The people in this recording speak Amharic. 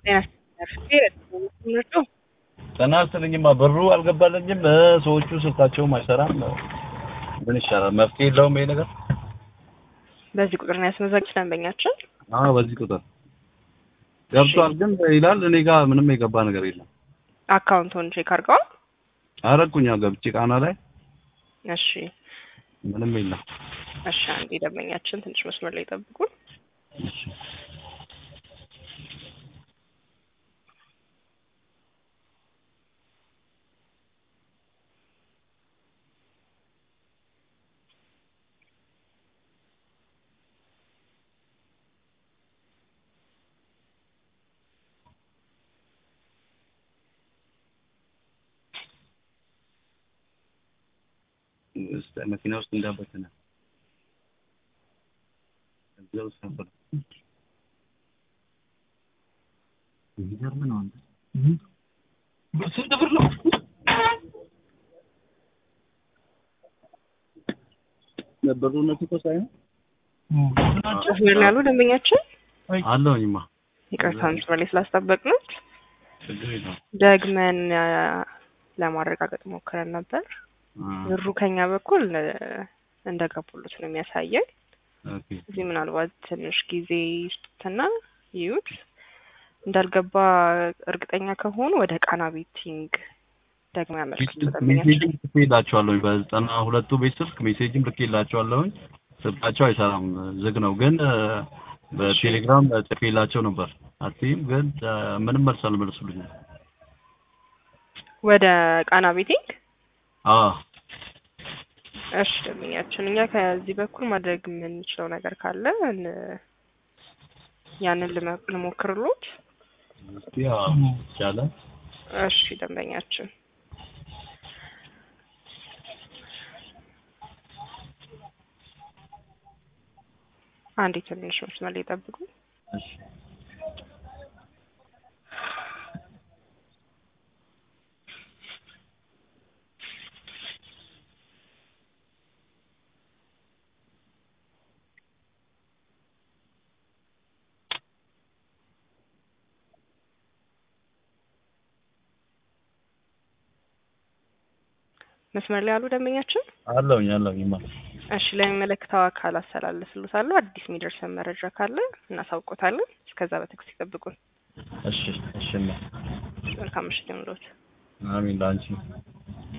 ጤና ይስጥልኝማ ብሩ አልገባልኝም ሰዎቹ ስልካቸውም አይሰራም ምን ይሻላል መፍትሄ የለውም ይሄ ነገር በዚህ ቁጥር ነው ያስመዘግብ ደንበኛችን አዎ በዚህ ቁጥር ገብቷል ግን ይላል እኔ ጋር ምንም የገባ ነገር የለም አካውንቱን ቼክ አድርገዋል አረኩኛ ገብቼ ቃና ላይ እሺ ምንም የለም እሺ አንዴ ደንበኛችን ትንሽ መስመር ላይ ጠብቁን እሺ ውስጥ መኪና ውስጥ እንዳበተነ እዚያ ውስጥ ነበር። የሚገርም ነው አንተ ስንት ብር ነው? ብሩነቱ እኮ ሳይሆን መስመር ላይ ያሉ ደንበኛችን አለሁኝማ ይቅርታ መስመር ላይ ስላስጠበቅነው ችግር የለውም። ደግመን አ፣ ለማረጋገጥ ሞክረን ነበር አ፣ ብሩ ከኛ በኩል እ፣ እንደገቡሉት ነው የሚያሳየን ኦኬ እዚህ ምናልባት ትንሽ ጊዜ ይስጡትና ይዩት እንዳልገባ እርግጠኛ ከሆኑ ወደ ቃና ቤቲንግ ደግሞ ያመልክቱ ደንበኛችን ሜሴጅም ልኬላቸዋለሁኝ በዘጠና ሁለቱ ቤት ስልክ ሜሴጅም ልኬላቸዋለሁኝ ስልካቸው አይሰራም ዝግ ነው ግን እ፣ በቴሌግራም ጽፌላቸው ነበር አትይም ግን እ፣ ምንም መልስ አልመለሱልኝም ወደ ቃና ቤቲንግ አዎ እሺ ደንበኛችን እኛ ከዚህ በኩል ማድረግ የምንችለው ነገር ካለ ን- ያንን ልመ- ልሞክርሎት እስኪ ያው ይቻላል እሺ ደንበኛችን አንዴ ትንሽ መስመር ላይ ጠብቁ እሺ መስመር ላይ ያሉ ደንበኛችን አለሁኝ አለሁኝማ እሺ ለሚመለከተው አካል አስተላልፍልዎታለሁ አዲስ የሚደርሰን መረጃ ካለ እናሳውቆታለን እስከዛ በትዕግስት ይጠብቁን እሺ እሺማ መልካም ምሽት ይሁንልዎት አሚን ለአንቺ